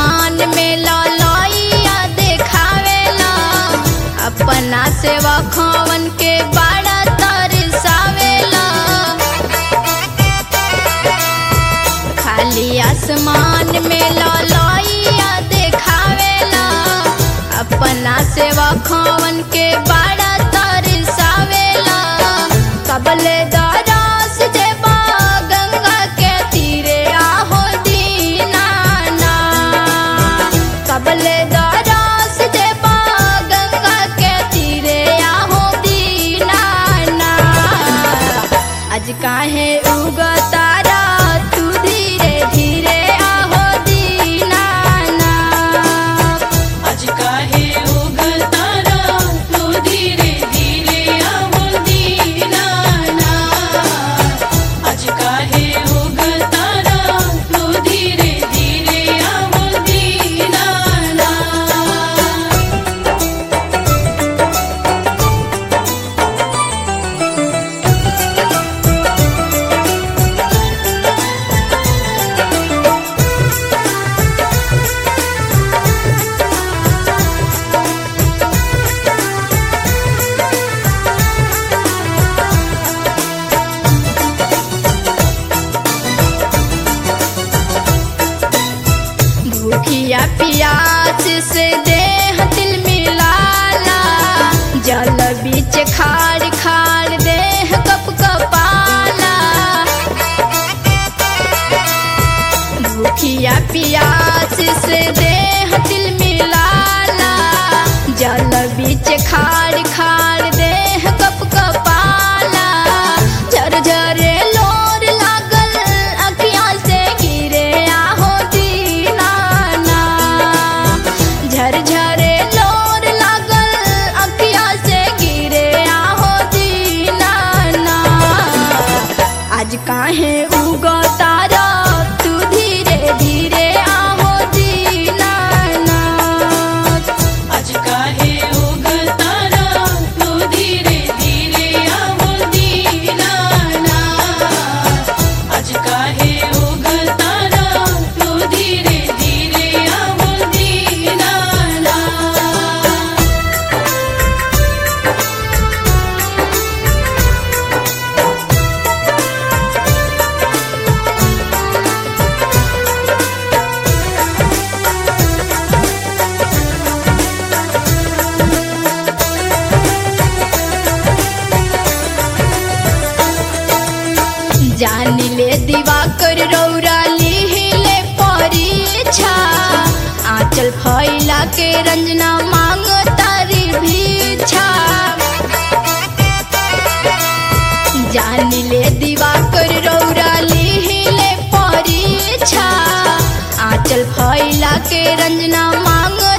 आसमान में ललैया देखावेला अपना सेवा खवन के बड़ा तरसावेला खाली आसमान में ललैया देखावेला अपना सेवा खवन के बड़ा तरसावेला कबले दरस जेबा गंगा के तीरे आहो दीनाना कबले दरस जेबा गंगा के तीरे आहो दीनाना आज काहे उगतारा तू धीरे धीरे आहो दीनाना आज काहे उगतारा तू धीरे धीरे आवो दीनाना आज काहे उगतारा तू धीरे धीरे आवो दीनाना भूखिया पियास से देह दिल मिलाला जल बीच खाड़ खाड़ देह कप कपाला भूखिया पियास से देह दिल मिलाला जल बीच खाड़ खाड़ देह कप कपाला झरझरे लोर लागल अखियाँ से गिरे आहो दीनाना झरझरे लोर लागल अखियाँ से गिरे आहो दीनाना आज काहे उगतारा तू धीरे धीरे आहो दीनाना आज काहे उगतारा तू धीरे धीरे आवो दीनाना आज काहे उगतारा तू धीरे धीरे आवो दीनाना जान ले दिवाकर रौरा लिहिले परीक्षा आंचल फैला के रंजना मांग तारी भीछा जान ले दिवाकर रौरा लिहिले परीक्षा आंचल फैला के रंजना मांग